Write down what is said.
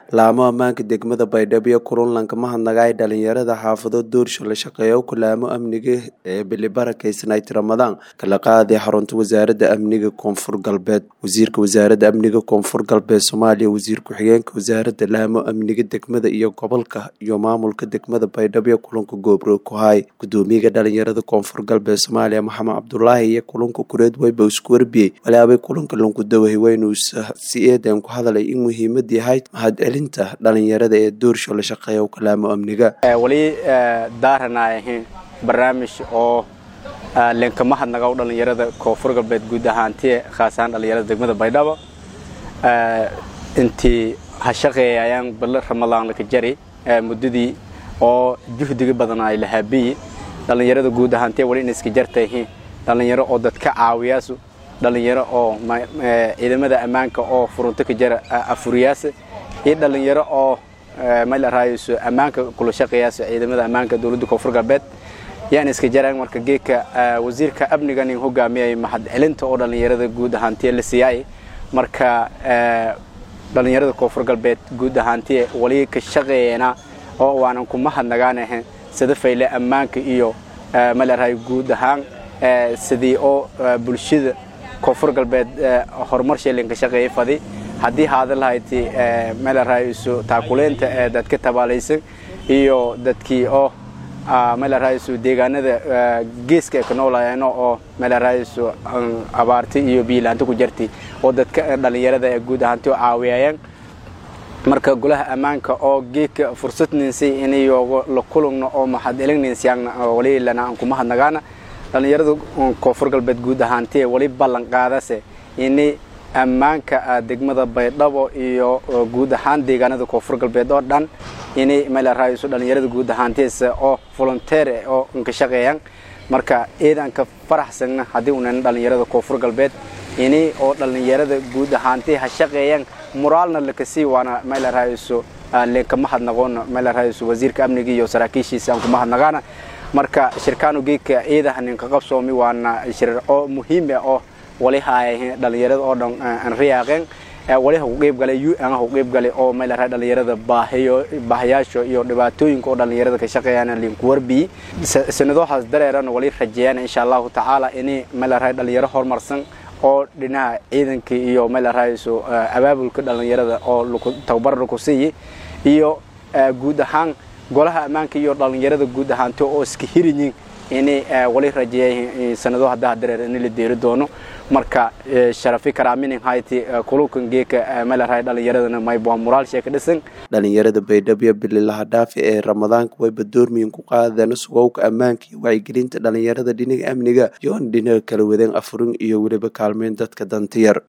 laamo ammaanka degmada baydhabo iyo puntland kama hadnagaay dhalinyarada xaafado doorsho la shaqeeyo kulaamo amniga ee bilibarakeysanayt ramadaan kala qaaday xarunta wasaaradda amniga koonfur galbeed wasiirka wasaaradda amniga koonfur galbeed soomaaliya wasiir ku-xigeenka wasaaradda laamo amniga degmada iyo gobolka iyo maamulka degmada baydhabo iyo kulanka goobro ku hay gudoomiyaga dhalinyarada koonfur galbeed soomaaliya maxamed cabdulaahi iyo kulanka kureed weyba isku warbiyey walaabay kulanka lunkudawahi weynu si eedan ku hadalay in muhiimad yahay mahadcelinta dhalinyarada ee doorsho la shaqeeya kalaamo amniga wali daaranay ahayn barnaamij oo leenka mahadnaga dhalinyarada koonfur galbeed guud ahaantiye khaas ahaan dhalinyarada degmada baydhabo intii ha shaqeeyayaan bal ramadaan laka jari muddadii oo juhdiga badan ay lahaabiyi dhalinyarada guud ahaantiye wali in iska jartayihiin dhalinyaro oo dadka caawiyaasu dhalinyaro oo ciidamada ammaanka oo furunto ka jara afuriyaasa iyo dhalinyaro oo malaraayoso ammaanka kula shaqeeyaas ciidamada ammaanka dowladda koonfur galbeed yaan iska jaraan marka geedka wasiirka amniga nin hogaamiyay mahadcelinta oo dhalinyarada guud ahaantiye la siiyay marka dhalinyarada koonfur galbeed guud ahaantiye wali ka shaqeeyana oo waanan ku mahadnagaanahan sida fayle ammaanka iyo malaraayo guud ahaan sidii oo bulshada koonfur galbeed horumar sheelinka shaqeeyay fadi haddii haada lahayti melaraayiso taakuleynta ee dadka tabaalaysan iyo dadkii oo melaraayiso deegaanada geeska ka noolayeeno oo melaraayiso abaarti iyo biilaanta ku jarti oo dadka dhalinyarada ee guud ahaanti oo caawiyayaan marka golaha ammaanka oo geedka fursad ninsay inayogo la kulugno oo mahadcelin ninsiyaagna wali lana aan kuma hadnagaana dhalinyarada koonfur galbeed guud ahaantiye wali ballan qaadase ini ammaanka degmada baydhabo iyo guud ahaan deegaanada koonfur galbeed oo dhan ini melaraayiso dhalinyarada guud ahaantiisa oo volunteer oo nka shaqeeyaan marka eedaan ka faraxsagna haddii unan dhalinyarada koonfur galbeed ini oo dhalinyarada guud ahaanti ha shaqeeyaan moraalna lakasii waana melaraayiso leenkama hadnaqoona melaraayiso wasiirka amniga iyo saraakiishiisa aan kuma hadnaqaana marka shirkaanu geedka ciidaha ninka qabsoomi waana shir oo muhiim ah oo wali haaya dhalinyarada oo dhan aan riyaaqeen wali ha ku qeyb galay un ha ku qeyb galay oo meelaha dhalinyarada baahiyo baahayaasha iyo dhibaatooyinka oo dhalinyarada ka shaqeeyaan linku warbiyi sanadoohaas dareerana wali rajeeyaan insha allahu tacaala inay meelaha dhalinyaro horumarsan oo dhinaca ciidanka iyo meelahayso abaabulka dhalinyarada oo tababar laku siiyi iyo guud ahaan golaha ammaanka iyo dhalinyarada guud ahaanti oo iska hiriyin inay wali rajeeya sanado haddaa dareer in la deeri doono marka sharafi karaaminin hayti kulukan geeka meelahay dhalinyaradana mayb waa muraal sheeka dhisan dhalinyarada baydhabo bililaha dhaafi ee ramadaanka wayba doormiyin ku qaadeen sugowka ammaanka iyo wacyigelinta dhalinyarada dhinaga amniga iyo an dhinaga kala wadeen afurin iyo weliba kaalmeyn dadka dantiyar